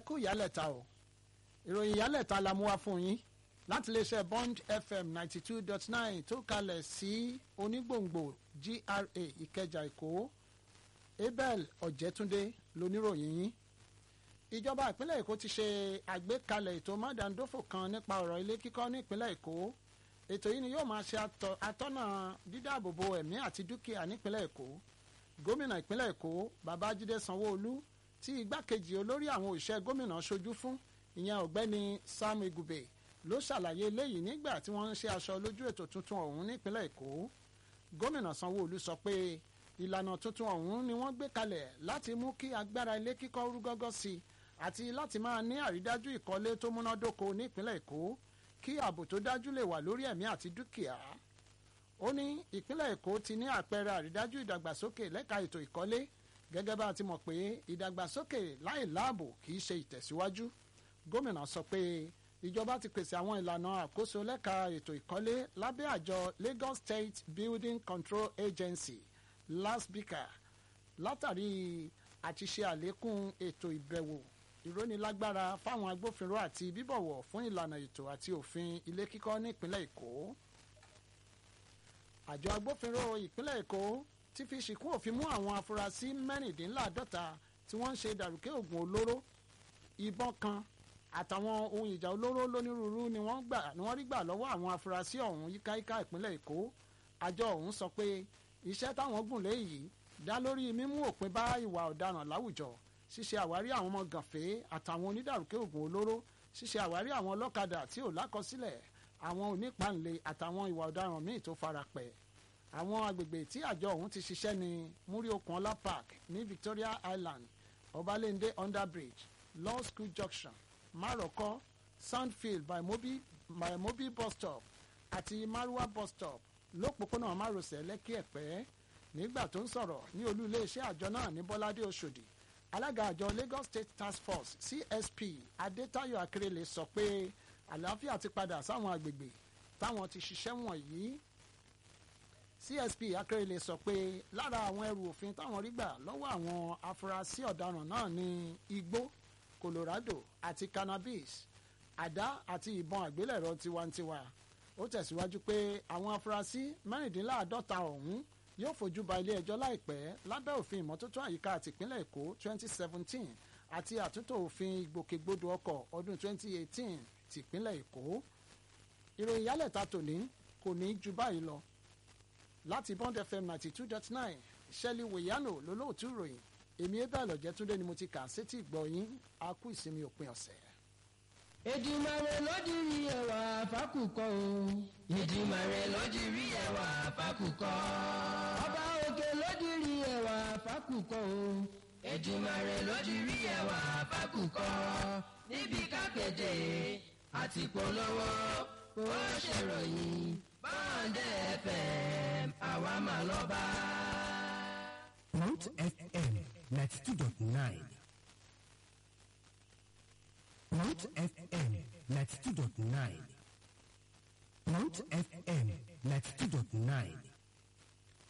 kú ìyálẹ̀ta o ìròyìn ìyálẹ̀ta la mú wá fún yín láti iléeṣẹ́ bond fm ninety two dot nine tó kalẹ̀ sí onígbòǹgbò gra ìkẹjà èkó abel ọ̀jẹ̀túndé lóníròyìn yín ìjọba ìpínlẹ̀ èkó ti ṣe àgbékalẹ̀ ètò mádàndófò kan nípa ọ̀rọ̀ ilé kíkọ́ nípínlẹ̀ èkó ètò yìí ni yóò máa ṣe atọ́nà dídáàbòbò ẹ̀mí àti dúkìá nípínlẹ̀ èkó gómìnà ìpínlẹ̀ èkó babájídé sanwó-olú tí igbákejì olórí àwọn òṣìṣẹ́ gómìnà ṣojú fún ìyẹn ọ̀gbẹ́ni sam igube ló ṣàlàyé eléyìí nígbà tí wọ́n ń ṣe aṣọ lójú ètò tuntun ọ̀hún nípínlẹ̀ èkó gómìnà sanwó-olú sọ pé ìlànà tuntun ọ̀hún ni wọ́n gbé kalẹ̀ láti mú kí agbára ilé kíkọ́ rú gọ́gọ́ sí i àti láti máa ní àrídájú ìkọ́lé tó múnádóko nípínlẹ̀ èkó kí ààbò tó dájú lè wà lórí ẹ̀mí àti dúkìá ó ní ìpínlẹ̀ èkó ti ní àpẹẹrẹ àrídájú ìdàgbàsókè lẹ́ka ètò ìkọ́lé gẹ́gẹ́ bá a ti mọ̀ pé ìdàgbàsókè láì láàbò kì í ṣe ìtẹ̀síwájú gómìnà sọ pé ìjọba ti pèsè àwọn ìlànà àkóso lẹ́ka ètò ìkọ́lé lábẹ́ àjọ Lagos State Building Control Agency lasbika látàrí àti ṣe àlékún ètò ìbẹ̀wò ìrónilágbára fáwọn agbófinró àti bíbọ̀wọ̀ fún ìlànà ètò àti òfin ilé kíkọ́ nípínlẹ̀ èkó àjọ agbófinró ìpínlẹ̀ èkó ti fi ṣìkún òfin mú àwọn afurasí mẹ́rìndínláàdọ́ta tí wọ́n ń ṣe dàrúkẹ́ ògùn olóró ìbọn kan àtàwọn ohun ìjà olóró lónírúurú ni wọ́n gbà ni wọ́n rí gbà lọ́wọ́ àwọn afurasí ọ̀hún yíkáyíká ìpínlẹ̀ èkó àjọ ọ̀hún sọ pé iṣẹ́ táwọn gùn lé yìí dá lórí mímú òpin bá ìwà ọ̀daràn láwùjọ ṣíṣe àwárí àwọn ọmọ gànfẹ́ àtàwọn onídàrúkẹ́ ògùn olóró ṣíṣe àwárí àwọn ọlọ́kadà tí ò lákọsílẹ̀ àwọn onípàǹlẹ̀ àtàwọn ìwà ọ̀daràn míì tó farapẹ̀ àwọn agbègbè tí àjọ ọ̀hún ti ṣiṣẹ́ ní múrí okunola park ní Victoria Island ọbalẹ́ndé underbridge law school junction maroko sandfield by mobi by mobi bus stop àti marwa bus stop lópòpónà márosẹ̀ lẹ́kì ẹ̀pẹ́ nígbà tó ń sọ̀rọ̀ ní olú iléeṣẹ́ àjọ náà ní bọ́ládé oṣòdì alága àjọ Lagos State Task Force CSP Adétáyọ̀ Akérèlé sọ pé àlàáfíà ti padà sáwọn agbègbè táwọn ti ṣiṣẹ́ wọ̀nyí CSP Akérèlé sọ pé lára àwọn ẹrù òfin táwọn rí gbà lọ́wọ́ àwọn afurasí ọ̀daràn náà ní igbó Colorado àti cannabis àdá àti ìbọn àgbélẹ̀rọ tiwantiwa ó tẹ̀síwájú pé àwọn afurasí mẹ́rìndínláàádọ́ta ọ̀hún yóò fojú ba ilé ẹjọ́ láìpẹ́ lábẹ́ òfin ìmọ́tótó àyíká àti ìpínlẹ̀ Èkó 2017 àti àtúntò òfin ìgbòkègbodò ọkọ̀ ọdún 2018 tìpínlẹ̀ Èkó ìròyìn yálẹ̀ta tòní kò ní ju báyìí lọ láti Bond FM 92.9 Shelley Weyano lólóòtú ìròyìn èmi ebẹ́ àlọ́jẹ́túndé ni mo ti kà sétí ìgbọ́ yín a kú ìsinmi òpin ọ̀sẹ̀. Èdùmàrè ló dirí ẹwà fákùkọ o. Èdùmàrè ló dirí ẹwà fákùkọ. Ọba òkè ló dirí ẹwà fákùkọ o. Èdùmàrè ló dirí ẹwà fákùkọ. Níbi kápẹ́tẹ̀ àti polówó ó ṣèròyìn báńdẹ̀ FM àwa mà lọ́ba. Mount FM ninety two dot nine. Mount FM ninety two dot nine. Mount FM ninety two dot nine.